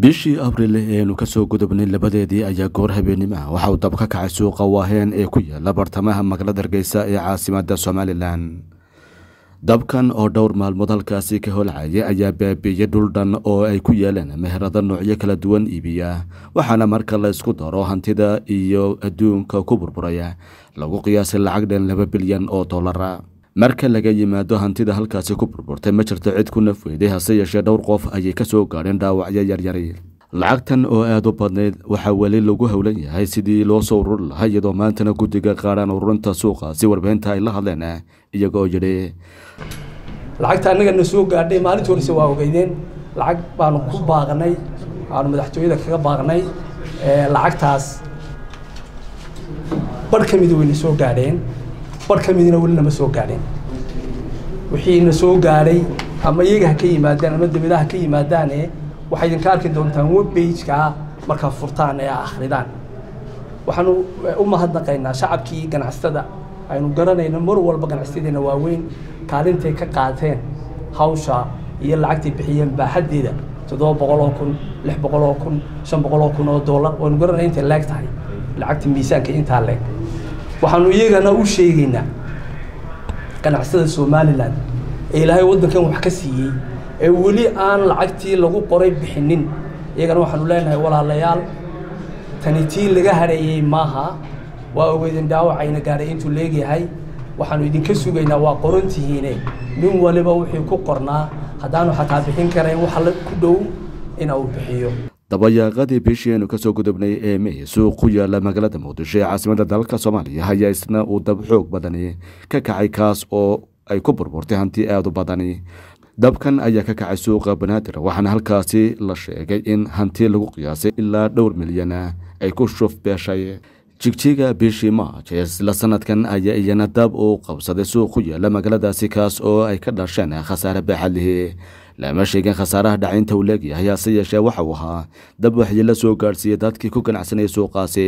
bishii abril eenu kasoo gudubnay labadeedii ayaa goor habeenimo ah waxa uu dab ka kacay suuqa waaheen ee ku yaala bartamaha magaalada hargeysa ee caasimada somalilan dabkan oo dhowr maalmood halkaasi ka holcaya ayaa baabiiyey dhuldhan oo ay ku yaaleen meherado noocyo kala duwan iibiya waxaana marka la isku daro hantida iyo adduunka ku burburaya lagu qiyaasay lacag dhan laba bilyan oo dollara marka laga yimaado hantida halkaasi ku burburtay ma jirto cid ku nafweyday hase yeeshee dhowr qof ayay ka soo gaadheen dhaawacyo yaryari lacagtan oo aada u badnayd waxaa weli lagu howlan yahay sidii loo soo ururi lahaa iyadoo maantana guddiga qaadhaan ururinta suuqaasi warbaahinta ay la hadleen iyaga oo yidhi lacagta annagana soo gaadhay maalintii horese waa ogeydeen lacag baanu ku baaqnay waanu madaxtooyada kaga baaqnay lacagtaas barh ka mida wayna soo gaadheen barh ka midina weli nama soo gaadheen wixiina soo gaadhay ama iyaga ha ka yimaadaan ama dawladaha ha ka yimaadaane waxay idinka arki doontaan webbageka markaa furtaan ee akhridaan waxaanu u mahadnaqaynaa shacabkii ganacsatada aynu garanayno mar walba ganacsayadeena waaweyn kaalintay ka qaateen hawsha iyo lacagtay bixiyeen baaxaddeeda toddoba boqol oo kun lix boqol oo kun shan boqol oo kun oo dollar waynu garanay intay leeg tahay lacagta miisaanka intaa leeg waxaanu iyagana u sheegaynaa ganacsatada somalilan ee ilaahay waddankan wax ka siiyey ee weli aan lacagtii lagu qoray bixinin iyagana waxaanu leenahay walaalayaal tani tii laga hareeyey maaha waa ogeydin dhaawacayna gaadhay intuu leegyahay waxaanu idinka sugaynaa waa qorantihiine nin waliba wixii ku qornaa haddaanu xataa bixin karayn waxa ku dhow ina uu bixiyo dabayaaqadii bishii aynu kasoo gudubnay ee may suuq ku yaala magaalada muqdisho ee caasimada dalka soomaaliya ayaa isna uu dab xoog badani ka kacay kaas oo ay ku burburtay hanti aada u badani dabkan ayaa ka kacay suuqa banaadir waxaana halkaasi la sheegay in hanti lagu qiyaasay ilaa dhowr milyana ay ku shuf beeshay jigjiga bishii maaj ee isla sanadkan ayaa iyana dab uu qabsaday suuq ku yaala magaaladaasi kaas oo ay ka dhasheen khasaare baaxadlihi lama sheegin khasaaraha dhacaynta uu leegyahay hase yeeshee waxa uu ahaa dab waxyi la soo gaadhsiiyey dadkii ku ganacsanayay suuqaasi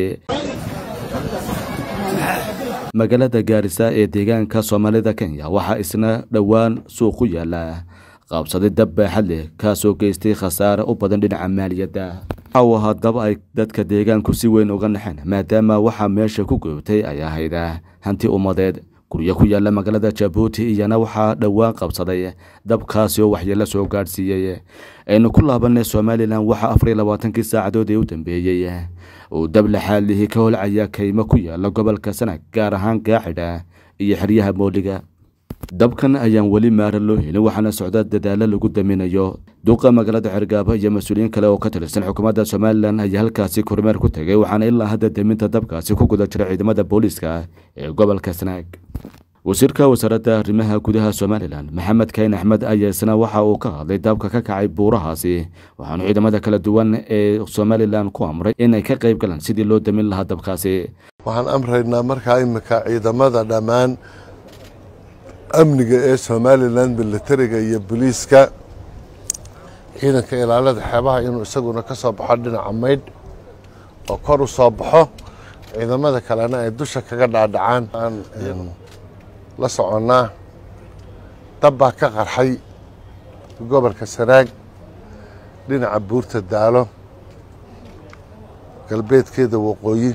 magaalada gaarisa ee deegaanka soomaalida kenya waxaa isna dhowaan suuq ku yaala qaabsaday dab baaxad leh kaasoo geystay khasaare u badan dhinaca maaliyadda waxa uu ahaa dab ay dadka deegaanku si weyn uga naxeen maadaama waxaa meesha ku goobtay ay ahayd hanti ummadeed guryo ku yaala magaalada jabuuti iyana waxaa dhowaan qabsaday dabkaasi oo waxyeelo soo gaadhsiiyey aynu ku laabanay somalilan waxaa afar iyo labaatankii saacadood ee u dambeeyey uu dab laxaalihii ka holcaya kaymo ku yaala gobolka sanag gaar ahaan gaaxidha iyo xeryaha mooliga dabkan ayaan weli maara loo helin waxaana socda dadaalo lagu daminayo duqa magaalada cergaabo iyo mas-uuliyiin kale oo ka tirsan xukuumadda somalilan ayaa halkaasi kormeer ku tegay waxaana ilaa hadda daminta dabkaasi ku guda jira ciidamada booliiska ee gobolka sanaag wasiirka wasaaradda arrimaha gudaha somalilan maxamed kayn axmed ayaa isna waxa uu ka hadlay dabka ka kacay buurahaasi waxaanu ciidamada kala duwan ee somalilan ku amray inay ka qayb galaan sidii loo damin lahaa dabkaasi waxaan amraynaa markaa imika ciidamada dhammaan amniga ee somalilan militariga iyo boliiska ciidanka ilaalada xeebaha inuu isaguna ka soo baxo dhinaca maydh oo kor u soo baxo ciidamada kalena ay dusha kaga dhaadhacaan aan la soconnaa dab baa ka qarxay gobolka sanaag dhinaca buurta daalo galbeedkeeda waqooyi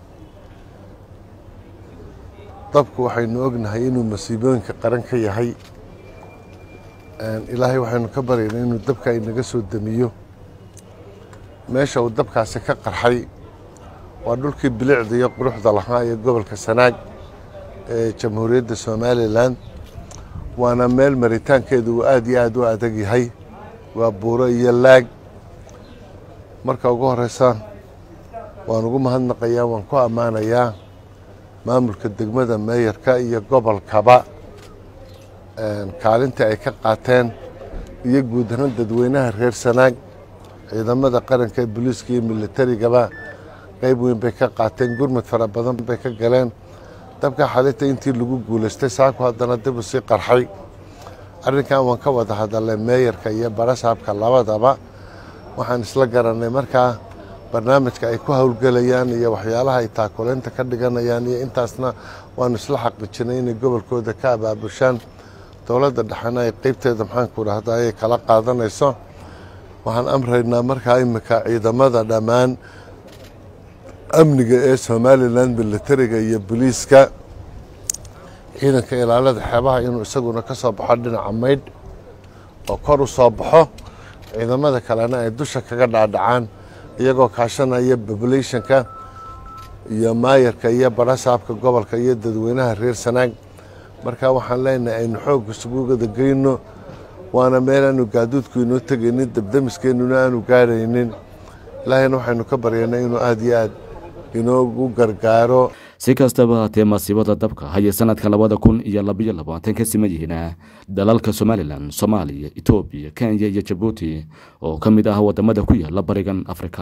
dabku waxaynu ognahay inuu masiibooyinka qaran ka yahay ilaahay waxaynu ka baryaynaa inuu dabka inaga soo damiyo meesha uu dabkaasi ka qarxay waa dhulkii bilicda iyo quruxda lahaa ee gobolka sanaag ee jamhuuriyadda somalilan waana meel maritaankeedu uu aada iyo aada u adag yahay waa buuro iyo laag marka ugu horeysa waan ugu mahadnaqayaa waan ku ammaanayaa maamulka degmada meeyarka iyo gobolkaba kaalintii ay ka qaateen iyo guud ahaan dadweynaha reer sanaag ciidamada qaranka ee booliiska iyo militarigaba qeyb weyn bay ka qaateen gurmud fara badan bay ka galeen dabka xalinta intii lagu guulaystay saaku haddana dib u sii qarxay arrinkan waan ka wada hadalnay meeyarka iyo barasaabka labadaba waxaan isla garanay markaa barnaamijka ay ku howlgelayaan iyo waxyaalaha ay taakuleynta ka dhiganayaan iyo intaasna waanu isla xaqiijinay inay gobolkooda ka abaabushaan dowladda dhexena ay qeybteeda maxaanku dhahda ayay kala qaadanayso waxaan amraynaa markaa imika ciidamada dhammaan amniga ee somalilan militariga iyo boliiska ciidanka ilaalada xeebaha inuu isaguna ka soo baxo dhinaca maydh oo kor u soo baxo ciidamada kalena ay dusha kaga dhaadhacaan iyagoo kaashanaya populationka iyo maayarka iyo barasaabka gobolka iyo dadweynaha reer sanaag marka waxaan leenahay aynu xoog isuguwada geyno waana meel aanu gaaduudku inoo tegaynin dabdamiskeenuna aanu gaaraynin ilaahayna waxaynu ka baryanay inuu aada iyo aad inoogu gargaaro si kastaba haatee masiibada dabka hayay sanadka labada kun iyo labayo labaatan ka siman yihiin dalalka somalilan soomaaliya etoobiya kenya iyo jabuuti oo ka mid ah wadamada ku yaala barigan afrika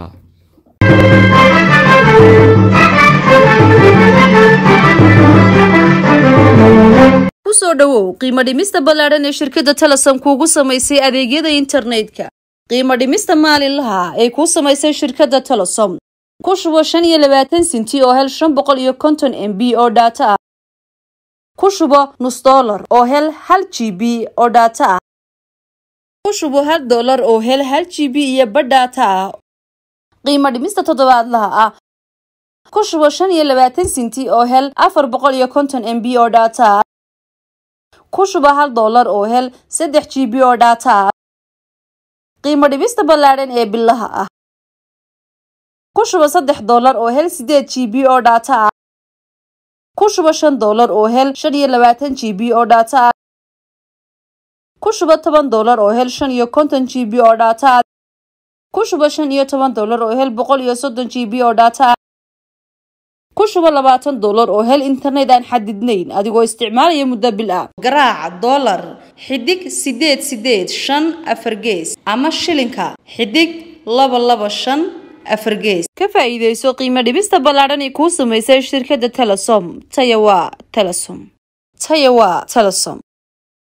kusoo dhowow qiimo dhimista ballaadhan ee shirkadda telesom kuugu samaysay adeegyada internetka qiimo dhimista maalinlaha ee kuu samaysay shirkadda telesom ku shubo shan iyo labaatan sinti oo hel shan boqol iyo konton m b oo dhaato ah ku shubo nus dollar oo hel hal g b oo dhaato ah ku shubo hal dollar oo hel hal g b iyo badh dhaato ah qiimo dhimista toddobaadlaha ah ku shubo shan iyo labaatan sinti oo hel afar boqol iyo konton m b oo dhaato ah ku shuba hal dollar oo hel saddex g b oo dhaata ah qiimo dhibista ballaadhan ee bilaha ah ku shuba saddex dollar oo hel sideed g b oo dhaata ah ku shuba shan dollar oo hel shan iyo labaatan g b oo dhaata ah ku shuba toban dollar oo hel shan iyo konton g b oo dhaata ah ku shuba shan iyo toban dollar oo hel boqol iyo soddon g b oo dhaata ah ku shubo labaatan dollar oo hel internet aan xadidnayn adigoo isticmaalaya muddo bil ah garaaca dollar xidig sideed sideed shan afar gees ama shilinka xidig laba laba shan afar gees ka faa'iidayso qiimo dhibista ballaadhan ee kuu samaysay shirkadda telesom taya waa telesom taya waa telesom